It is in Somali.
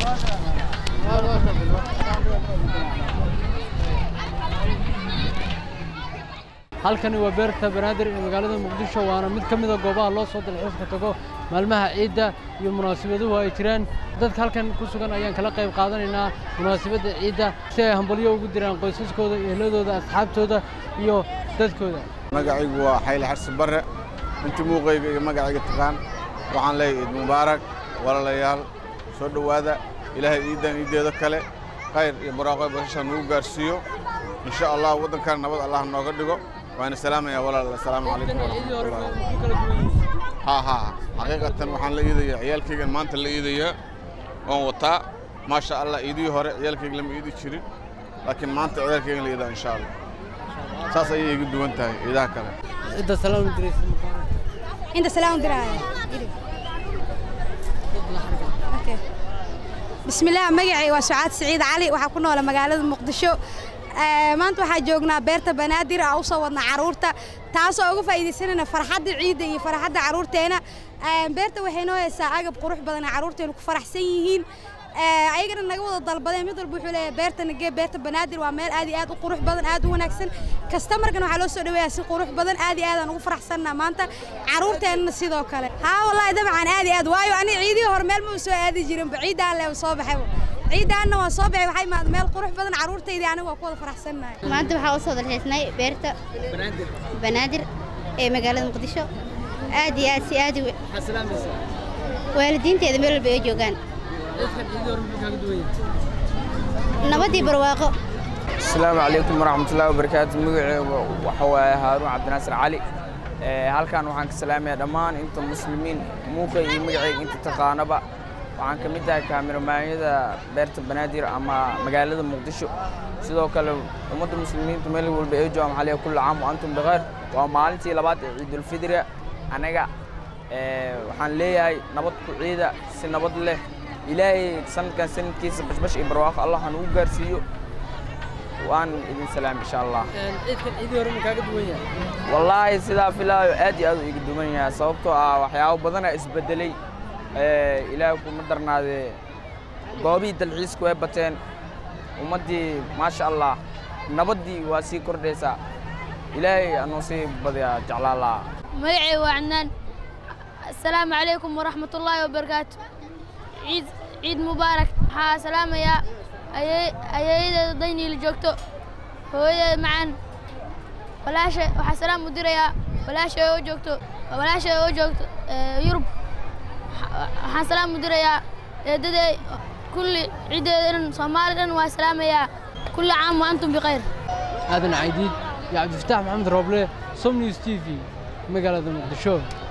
halkani waa beerta banaadir ee magaalada muqdisho waana mid ka mid a goobaha loo soo dalxiiska tago maalmaha ciidda iyo munaasabaduhu ay jiraan dadka halkan ku sugan ayaan kala qayb qaadanaynaa munaasabadda ciidda si ay hambalyo ugu diraan qoysaskooda ehladooda asxaabtooda iyo dadkooda magacaygu waa xayli xarsi barre intii muuqayga iyo magacayga taqaan waxaan leeyahay ciid mubaarak walaalayaal soo dhowaada ilaahay ciiddan ciiddeeda kale khayr iyo barwaaqo basasha nagu gaarsiiyo insha allah waddankan nabad allah nooga dhigo waana salaamaya walaal assalaamu calaykum waraxmatullahi haa haa xaqiiqatan waxaan la iidayaa ciyaalkaygan maanta la iidayaa oon wataa maasha allah iidihii hore ciyaalkayga lama iidi jirin laakiin maanta ciyaalkaygan la iidaa insha allah saas ayay igu duwan tahay ciidaha kale cidda salaam diraysa inta salaam diraya bismillaah magacay waa sucaad siciid cali waxaa ku noola magaalada muqdisho maanta waxaa joognaa beerta banaadir aa u soo wadna carruurta taasoo uga faa'iidaysanayna farxadda ciidda iyo farxadda carruurteena beerta waxay noo haysaa agab qurux badan ee carruurteenu ku faraxsan yihiin ayagana naga wada dalbadeen mid walba wuxuu leeyahay beerta nagee beerta banaadir waa meel aad iyo aad u qurux badan aad u wanaagsan kastamarkana waxaa loo soo dhaweeyaa si qurux badan aad iyo aadaan ugu faraxsannaa maanta carruurteennana sidoo kale haa wallaahi dabcan aad iyo aad waayo ani ciidihii hore meel ma soo aadi jirinba ciiddaan le soo baxay ciiddaanna waa soo baxay waxay imaad meel qurux badan carruurtaydii aniga waa ku wada faraxsannahay maanta waxaa u soo dalxiisnay beerta banaadir ee magaalada muqdisho aad iyo aad si aad waalidiinteeda meel walba ay joogaan nabadii barwaaqo asalaamu calaykum waraxmatullahi wabarakaatu magaceyga waxa waaye haaruun cabdinaasir cali halkan waxaan ka salaamayaa dhammaan inta muslimiin muuqa iyo magaceyga inta taqaanaba waxaan ka mid tahay kaamiramaanyada beerta banaadir ama magaalada muqdisho sidoo kale ummadda muslimiinta meel walba ay joogaan maxaa leeyahay kullu caam wa antum bikayr waa maalintii labaad ee ciidulfidriga anaga waxaan leeyahay nabad ku ciida si nabad leh ilaahay sanadkan sanadkiisa bashbash iyo barwaaqo allah ha nagu gaarsiiyo waan idin salaam insha allah ciidkan ciidii hore ma kaaga duwan yahay wallaahi sidaa filaayo aad iyo aad u iga duwan yahay sababtoo ah waxyaabo badana isbedelay ilaahay kuma darnaadee goobihii dalxiisku way bateen ummaddii maasha allah nabaddii waa sii kordhaysaa ilaahay anuu sii badiyaa jeclaan lahaa magacay waa cannaan assalaamu calaykum waraxmatullaahi wabarakaatu ciid ciid mubaarak waxaa salaamayaa ayeeyadeeda dayniila joogto hooyadeeda macaan walaasha waxaa salaam u dirayaa walaasha oo joogto walaasha oo joogto yurub waxaan salaam u dirayaa eedadee kulli ciiddeeda dhan soomaali dhan waa salaamayaa kulli caam wa antum bikhayr aadan caydiid iyo cabdifataax maxamed rooble som news t v magaalada muqdisho